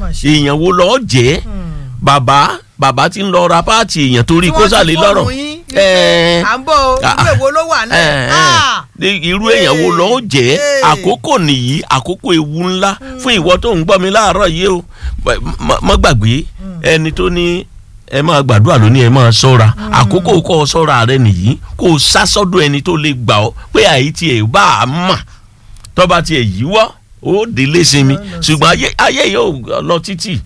Mà ṣe. èèyàn wo lọ́ọ́ jẹ́ bàbá bàbá tí ń lọ ra páàtì èèyàn torí kó sàlẹ̀ lọ́rọ̀ ẹ à ń bọ̀ o Ah, ìwé wo ló wà náà ẹ, ẹ, Ah! ní irú èèyàn wo lọ́ọ́ jẹ́ Ee. àkókò nìyí àkókò ewu ńlá fún ìwọ tó ń gbọ́ mi láàárọ̀ yìí o Bẹ- má- má gbàgbé ẹni tó ní ẹ máa gbàdúrà lónìí ẹ máa ṣọ́ra àkókò kọ́ ọ ṣọ́ra rẹ nìyí kó o sá sọ́dọ̀ ẹni tó lè gbà ọ́ pé àyè tiẹ̀ bá a mà tọ́ba tiẹ̀ yíwọ́ ó délé sinmi Ó lọ ṣùgbọ́n ayé ayé yóò lọ títì.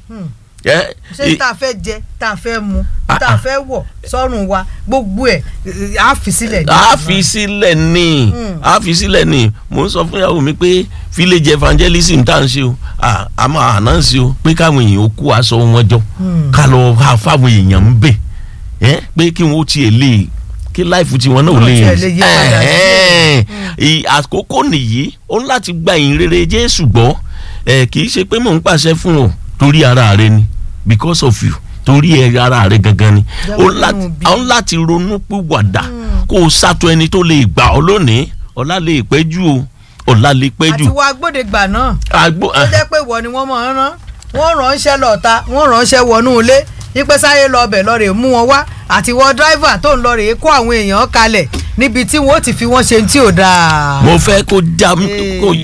ẹ, ṣé ẹ, tá a fẹ́ jẹ tá a fẹ́ mu Ah, tá a fẹ́ wọ̀ sọ́run wa gbogbo ẹ̀ eh, á fi sílẹ̀ ní a ìlú fi náà. sílẹ̀ ní a fi sílẹ̀ ní mò ń sọ fún ìyàwó mi pé village evangelism tá à ń ṣe o à á máa announce o pé káwọn èèyàn ó kó aṣọ wọn jọ ká lọ ha fáwọn èèyàn ń bẹ̀ ẹ́ pé kí wọ́n tiẹ̀ lè kí láìfù tiwọn náà ò Wọ́n lè tiẹ̀ lè yí padà Ẹ̀hẹ́n. Ì- àkókò nìyí ó ń láti gba ìyìn rere Jésù gbọ́ ẹ̀ kì í ṣe pé mò ń pàṣẹ fún ọ torí ara rẹ ni because of you torí ẹ ara rẹ gangan ni Jẹ́ ó kó láti nínú bí. ó ń láti ronú pìwàdà kó o ṣàtò ẹni tó lè gbà ọ́ lónìí ọ̀la lè pẹ́ jù o ọ̀la lè pẹ́ àti jù. wọ agbódegbà náà àgbo ó jẹ́ pé ìwọ ni wọ́n máa ń rán wọ́n ránṣẹ́ lọ́ta wọ́n ránṣẹ́ wọnú ilé yípe sáyé lọ ọbẹ̀ lọ rè mú wọn wá àti wọ dráìvà tó ń lọ rè kó àwọn èèyàn kalẹ̀ níbi tí wọ́n ó ti fi wọ́n ṣe tí ò dáa. mo fẹ́ kó já mi Ee. kó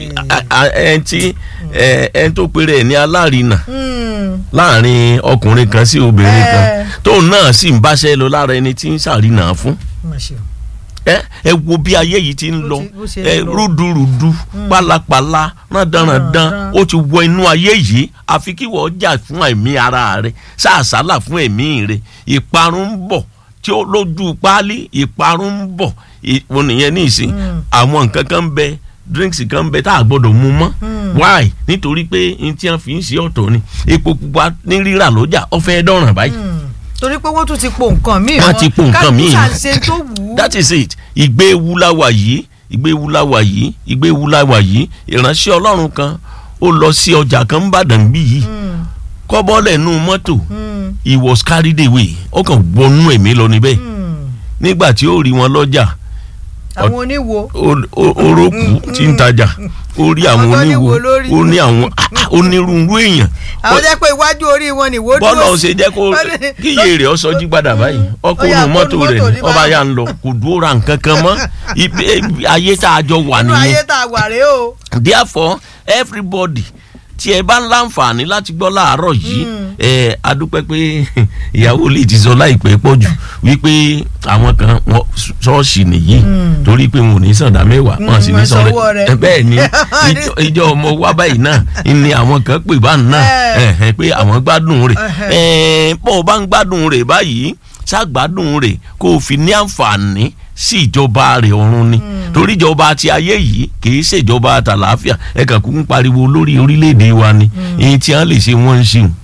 ẹn tí ẹn tó péré ẹ̀ ní alárinà Hmm. láàrin ọkùnrin kan sí obìnrin kan Ẹ. tóun náà sì ń báṣẹ́ lọ lára ẹni tí ń ṣàrìnà fún Mà ṣe o. ẹ ẹ wo bí ayé yìí ti ń Bó lọ ti- bó ṣe ń ẹ lọ. rúdurùdu pálapàla rándanrandan Rándanrandan. ó ti wọ inú ayé yìí àfi kí wọ́n jà fún ẹ̀mí ara rẹ̀ sàásàlà fún ẹ̀mí rẹ̀ ìparun ń bọ̀ tí ó lójú páálí ìparun ń bọ̀ ì- mo nìyẹn ní ìsìn àwọn nǹkan kan ń bẹ drinks kan ń bẹ tá a gbọ́dọ̀ mu mọ́ why nítorí pé n tí wọ́n fi ń ṣe ọ̀tọ̀ ni epo pupa ní rírà lọ́jà ó fẹ́ dọ̀ràn báyìí Hmm. torí pé wọ́n tún ti po nǹkan míì Wọ́n ti po nǹkan míì. kálukú ṣàṣe tó wù ú. that is it ìgbé ewu la wà yìí ìgbé ewu la wà yìí ìgbé ewu la wà yìí ìránṣẹ́ ọlọ́run kan ó lọ sí ọjà kan ń bàdàn bí yìí Hmm. kọ́bọ́lẹ̀ nù mọ́tò Hmm. he was carried away ó kàn wọnú ẹ̀mí lọ níbẹ̀ Hmm. nígbà tí ó rí wọn lọ́jà àwọn oníwo ó- ó- orókù tí ń tajà ó rí àwọn Àwọn tó ní oníwo wo lórí. ó ní àwọn onírúurú èèyàn àwọn jẹ́ pé iwájú orí wọn ni ìwó dúró bọ́lá ò sí. ṣe jẹ́ kó Wọ́n ní- kíyè rẹ̀ ọ sọjí padà báyìí ọkọ̀ Ó yá, ònú kó mọ́tò nu rẹ̀ mọ́tò ní ní ọba báyìí. yà ń lọ kò dúró ra nǹkan kan mọ́ Ibi- ibi- ayé tá a jọ wà inú nìyẹn ayé tá a wà rèé o. therefore everybody tí ẹ bá ń láǹfààní láti gbọ́ láàárọ̀ yìí ẹ adúpẹ́ pé ìyàwó lè ti sọ láìpẹ́ pọ̀ jù wípé àwọn kan wọ́n ṣọ́ọ̀ṣì nìyí torí pé wọn ò ní sàndá mẹ́wàá wọn sì ní wọ́n sọ̀rọ̀ sanwó rẹ̀. bẹ́ẹ̀ ni ìjọ- ìjọ ọmọ wa báyìí náà ni àwọn kan pè bá náà Ẹ. ẹ̀hẹ̀, pé àwọn gbádùn rẹ̀ Ẹhẹ̀. ẹ̀ẹ́n bó o bá ń gbádùn rẹ̀ báyìí ṣàgbádùn rẹ̀ kó o fi ní àǹfààní sí ìjọba rẹ̀ ọ̀run ni torí ìjọba ti ayé yìí kìí ṣèjọba tàlàáfíà ẹ kàn kú ń pariwo lórí orílẹ̀-èdè wa ni èyí tí wọ́n lè ṣe wọ́n ń ṣe o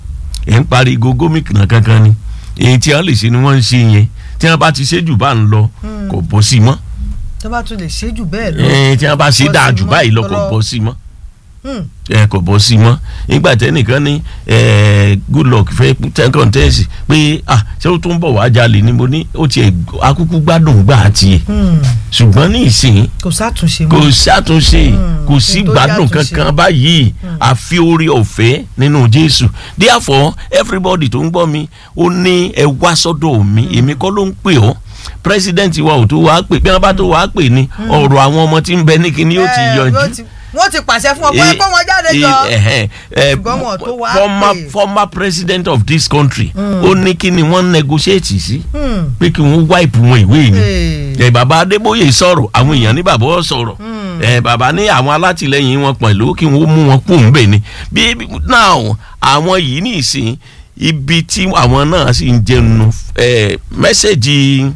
ẹ̀ ń pariwo gómìnà kankan ni èyí tí wọ́n lè ṣe ni wọ́n ń ṣe yẹn tí wọ́n bá ti ṣe jù bá ń lọ kò bọ́ sí mọ́ tó bá tún lè ṣe jù bẹ́ẹ̀ lọ. ẹ̀ tí wọ́n bá ṣe bọ́ dáa sí jù mọ́, báyìí lọ kò ọlọ́- bọ́ sí mọ́ Hmm. ẹ kò bọ́ sí mọ́ nígbà tẹ́nìkan ní ẹ, good luck fẹ́ ten contest pé ah ṣé ó tún bọ̀ wá jalè ni mo ní ó tiẹ̀ akúkú gbádùn gbà á tiẹ̀ Hmm. ṣùgbọ́n ní ìsìn kò sátúnṣe kò mọ́. ṣàtúnṣe kò sí kí n tó gbádùn ṣàtúnṣe. kankan báyìí àfi orí ọ̀fẹ́ nínú Jésù therefore everybody tó ń gbọ́ mi ó ní ẹ wá sọ́dọ̀ mi èmi kọ́ ló ń pè ọ́ president wa ò tó wàá pè bí wọ́n bá tó wàá pè ní ọ̀rọ̀ àwọn ọmọ tí ń bẹ ní kíní yóò ti Eh, yanjú yóò ti- wọ́n ti pàṣẹ fún ọ pé Eh, kó wọn jáde eh, jọ. eh, eh, Ṣùgbọ́n wọn ò tó wá former pè. former president of this country ó ní kí ni wọ́n negotiate sí Hmm. pé kí wọ́n wipe wọn ìwé ni Eh. ẹ bàbá Adébóyè sọ̀rọ̀ àwọn èèyàn ní bàbá ọ sọ̀rọ̀ ẹ bàbá ní àwọn alátìlẹyìn wọn pẹ̀lú kí wọ́n mú wọn kú ńbẹ̀ ni bí now àwọn yìí ní ìsìn ibi tí àwọn náà sì ń jẹun ẹ mẹ́sẹ̀gì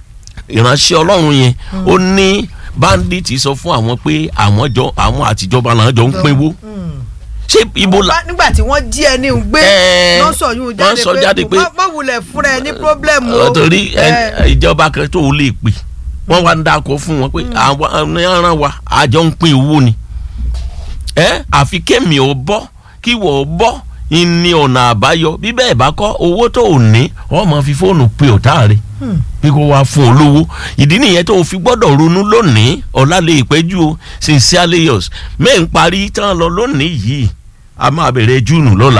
ìránṣẹ́ Ọlọ́run yẹn ó ní bandit sọ fún àwọn pé àwọn jọ àwọn àtijọba náà jọ ń pínwó Hmm. ṣé ibo la Bá- nígbà tí wọ́n jí ẹni gbé Eh, wọ́n sọ yún wọ́n sọ jáde jáde pé- pé má wulẹ̀ fúnra ẹ ní pírọ́blẹ́mù o. torí ẹ, Eh, ìjọba kan tó lè pè wọ́n wá ń dáko fún wọn pé àwọn ẹran wa àjọ ń pín owó ni ẹ àfi kémi ò bọ́ kí wọ́n bọ́ ní ọ̀nà àbáyọ bí bẹ́ẹ̀ bá kọ́ owó tó ò ní wọ́n máa fi fóònù pe ọ̀tá rẹ̀ bí kò wá fún ọ lówó ìdí nìyẹn tó o fi gbọ́dọ̀ ronú lónìí ọ̀la lè pẹ́jù o sincerely yours mẹ́ẹ̀ ń parí tán lọ lónìí yìí a máa bẹ̀rẹ̀ júùnù lọ́la